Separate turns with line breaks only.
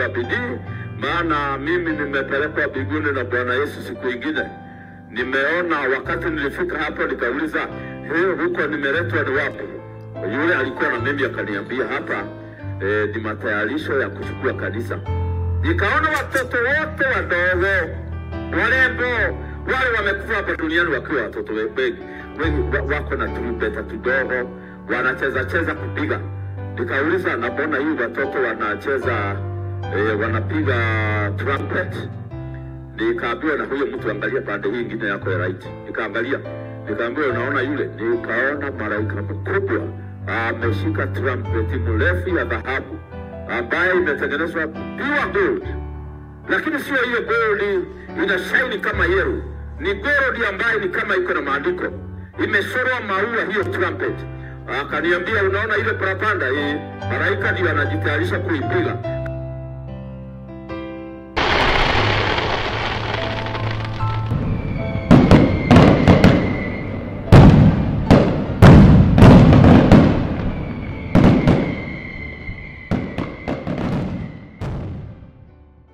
wa bidii, maana mimi nimepelekwa mbinguni na Bwana Yesu siku ingine. Nimeona wakati nilifika hapo, nikauliza "He, huko nimeletwa ni wapi? Yule alikuwa na mimi akaniambia hapa eh, ni matayarisho ya kuchukua kanisa. Nikaona watoto wote wadogo warembo wale wamekufa hapa duniani wakiwa watoto wengi wengi wa- wako na turumbeta tudogo wanacheza cheza kupiga. Nikauliza, na mbona hii watoto wanacheza eh, wanapiga trumpet? Nikaambiwa na huyo mtu, angalia pande hii ingine yako ya right. Nikaangalia, nikaambiwa unaona yule? Nikaona malaika mkubwa ameshika trumpet mrefu ya dhahabu ambayo imetengenezwa pure gold lakini sio hiyo gold ina shine kama yellow, ni gold ambayo ni kama iko na maandiko, imeshorwa maua hiyo trumpet. Akaniambia, unaona ile parapanda hii, malaika ndio anajitayarisha kuipiga.